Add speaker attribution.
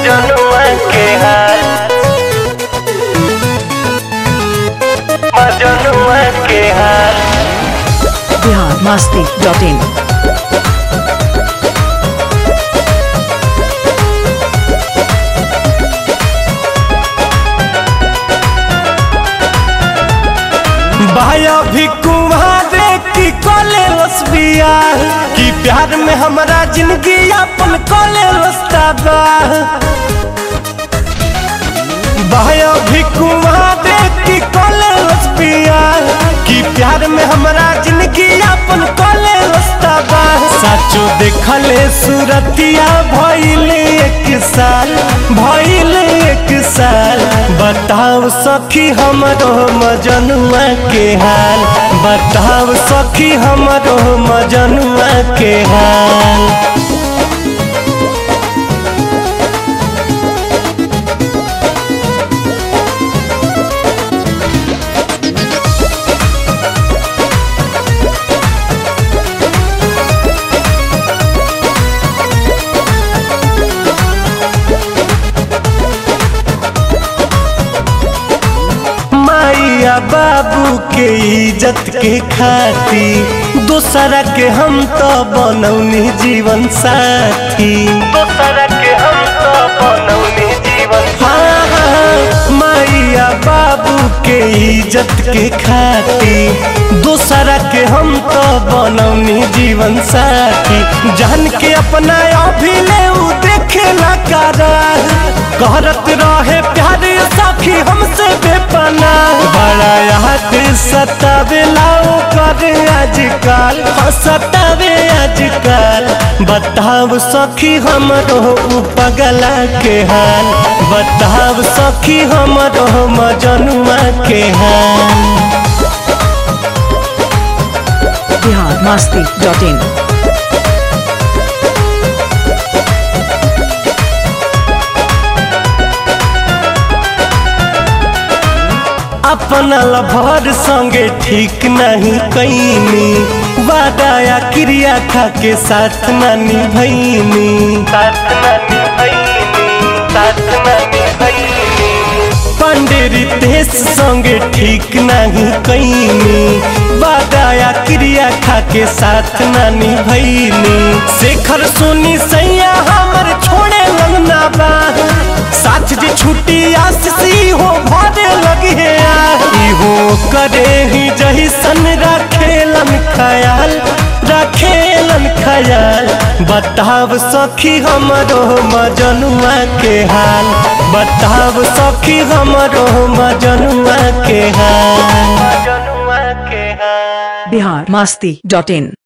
Speaker 1: मजनुआ के हाल मजनुआ के हाल
Speaker 2: बिहार मस्ती डॉट इन
Speaker 1: भाया भी कुम्हारे की कोले रसबिया कि प्यार में हमारा जिंदगी अपन कोले रस्ता बा भाया भी कुम्हारे की कोले रसबिया कि प्यार में हमारा जिंदगी अपन कोले रस्ता बा साचो देखले सूरतिया भइले एक साल भइले एक साल बताओ सखी हमरो मजनुआ के हाल बताओ सखी हमरो मजनुआ के हाल माइया बाबू के इज्जत के खाती दूसरा के हम तो बनौनी जीवन साथी दूसरा के हम तो बनौनी जीवन हाँ हाँ माइया बाबू के इज्जत के खाती दूसरा के हम तो बनौनी जीवन साथी जान के अपना अभिले उ देखेला करा करत रहे प्यार साखी हमसे बेपना बड़ा याद सतावेला कर आजकल हाँ, सतावे आजकल बताओ सखी हमरो उ पगला के हाल बताओ सखी हमरो मजनुआ के हाल
Speaker 2: बिहार मस्ती डॉट इन
Speaker 1: अपना लभर संगे ठीक नहीं कैनी वादा क्रिया खा के साथ नानी भैनी साथ नानी भैनी साथ नानी भैनी पंडेरी देश संगे ठीक नहीं कैनी वादा क्रिया खा के साथ नानी भैनी शेखर सोनी सैया हमर छोड़े लगना बा साथ जे छुट्टी आसी हो भरे लगे इहो करे ही जही सन रखेलन ख्याल रखेलन ख्याल बताव सखी हमरो मजनुआ के हाल बताव सखी हमरो मजनुआ के हाल मजनुआ के हाल
Speaker 2: बिहार मस्ती डॉट इन